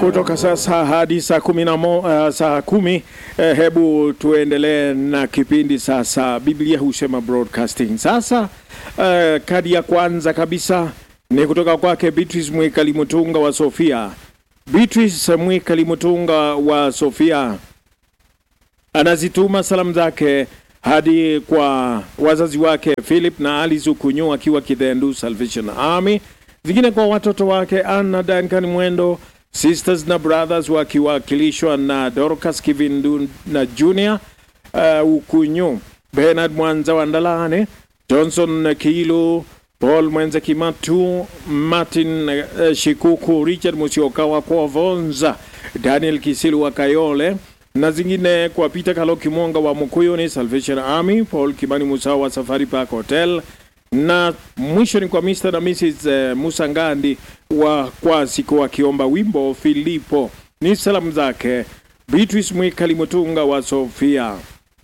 kutoka sasa hadi saa kumi na mo, uh, saa kumi eh, hebu tuendelee na kipindi sasa. Biblia husema broadcasting. Sasa uh, kadi ya kwanza kabisa ni kutoka kwake Beatrice Mwikali Mutunga wa Sofia. Beatrice Mwikali Mutunga wa Sofia anazituma salamu zake hadi kwa wazazi wake Philip na Alice Ukunyu akiwa Kidhendu Salvation Army, zingine kwa watoto wake Anna Duncan Mwendo, sisters na brothers wakiwakilishwa na Dorcas Kivindu na Junior uh, Ukunyu, Bernard Mwanza wa Ndalane, Johnson Kilu, Paul Mwenze Kimatu, Martin uh, Shikuku, Richard Musioka wa Kuovonza, Daniel Kisilu wa Kayole na zingine kwa Peter Kaloki Mwonga wa Mukuyuni Salvation Army, Paul Kimani Musa wa Safari Park Hotel, na mwisho ni kwa Mr. na Mrs. eh, Musa Ngandi wa Kwasiko wakiomba wimbo Filipo. Ni salamu zake Beatrice Mwikali Mutunga wa Sofia.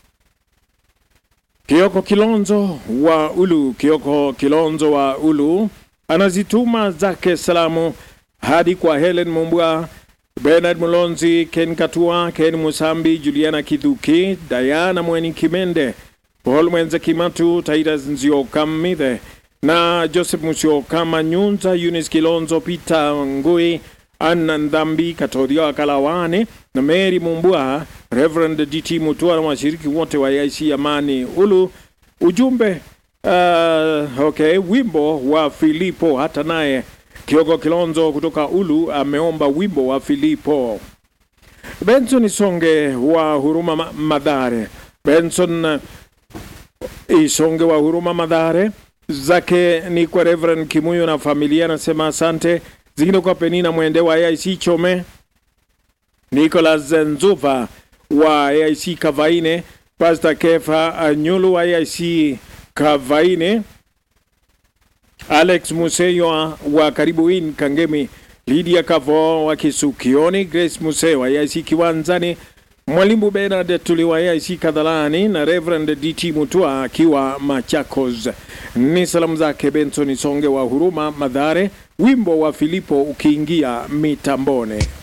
Kioko Kilonzo wa Ulu, Kioko Kilonzo wa Ulu anazituma zake salamu hadi kwa Helen Mumbwa, Bernard Mulonzi, Ken Katua, Ken Musambi, Juliana Kithuki, Diana Mweni Kimende, Paul Mwenze Kimatu, Titus Nziokammithe na Joseph Musyoka Manyunza, Eunice Kilonzo, Peter Ngui, Anna Ndhambi, Katoria wa Kalawane na Mary Mumbwa, Reverend DT Mutua na washiriki wote wa IC Amani Ulu. Ujumbe uh, okay, wimbo wa Filipo hata naye Kioko Kilonzo kutoka Ulu ameomba wimbo wa Filipo. Benson Isonge wa Huruma Ma- Madhare. Benson Isonge wa Huruma Madhare zake ni kwa Reverend Kimuyo na familia, anasema asante. Zingine kwa Penina Mwende wa AIC Chome, Nicholas Nzuva wa AIC Kavaine, Pastor Kefa Anyulu wa AIC Kavaine, Alex Museyo wa Karibuin Kangemi, Lydia Kavo wa Kisukioni, Grace Museo wa AIC Kiwanzani, Mwalimu Bernard Tuli wa AIC Kadhalani na Reverend DT Mutua akiwa Machakos. Ni salamu zake Benson Songe wa Huruma Madhare, wimbo wa Filipo ukiingia mitambone.